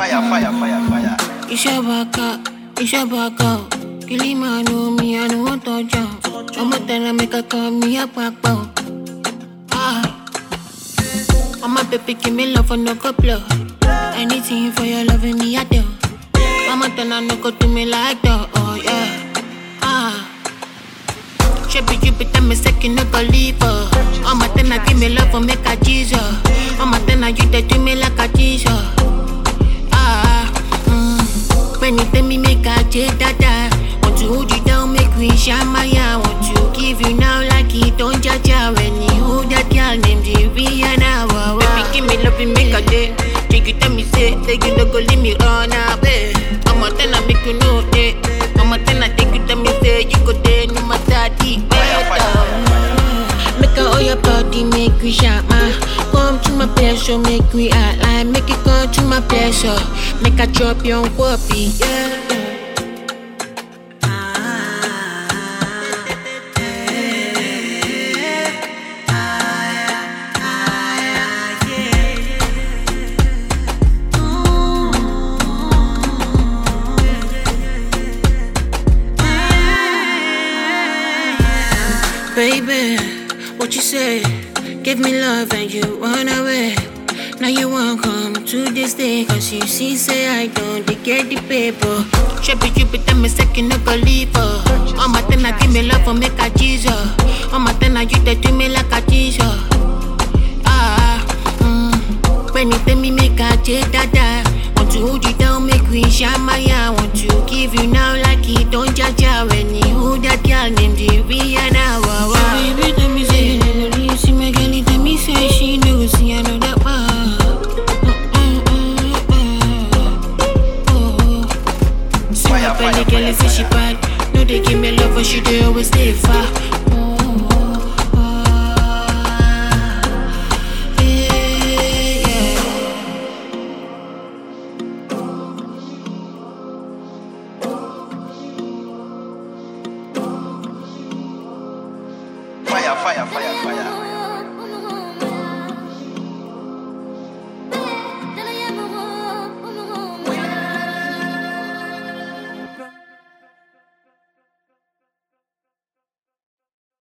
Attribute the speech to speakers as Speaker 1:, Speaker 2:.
Speaker 1: Fire, fire, fire, fire.
Speaker 2: Iṣẹ́ bàkà, iṣẹ́ bàkà o. Kìlí máa nu mi, àánú wọ́n tọ́jà o. Ọmọ tẹ̀lé mi kankan mi àpapọ̀ o. Ah. Ọmọ bèbí kì mí lọ for no go blow. Anything for your loving me, I do. Ọmọ tẹ̀lé no go do me like that, oh yeah. Ah. Shebi you be tell me second no go leave her. Ọmọ tẹ̀lé give me love for make a Jesus. Ọmọ tẹ̀lé you dey do me like a Jesus. Ah, mm. When you tell me make I take dada Want to hold you down, make we shine my eye Want to give you now like it don't judge When you hold that girl named Rihanna wow, wow. Baby, give me love, you make a day Take you tell me say, say you no go leave me run away I'm a ten, I make you know it I'm a ten, I take you tell me say you go there, no matter the
Speaker 1: Fire, fire, fire, fire.
Speaker 2: Make a all your body, make we shine my Come to my pleasure, make we outline Make it come to my pleasure Make a drop your whoopee, yeah Baby, what you say? Give me love and you run away. Now you won't come to this day Cause you see, say I don't they get the paper Shebi you be tell me second no go leave her All my ten I give me love for make a Jesus All my ten I you they do me like a Jesus Ah, mm. When you tell me make a take dada Want to hold you down, make we shine my eye Want to give you now like it don't judge ya When you hold that girl named Rihanna wow, wow. Baby, tell me say you never really see my girl Tell me say she know see I know that wow. Mm, mm, mm, mm. Oh. See my
Speaker 1: Fire,
Speaker 2: belly
Speaker 1: fire,
Speaker 2: girl,
Speaker 1: fire,
Speaker 2: say she
Speaker 1: fire.
Speaker 2: bad No, they give me love, but she do always stay far Oh, oh, oh. Yeah, yeah.
Speaker 1: Fire, fire, fire, fire.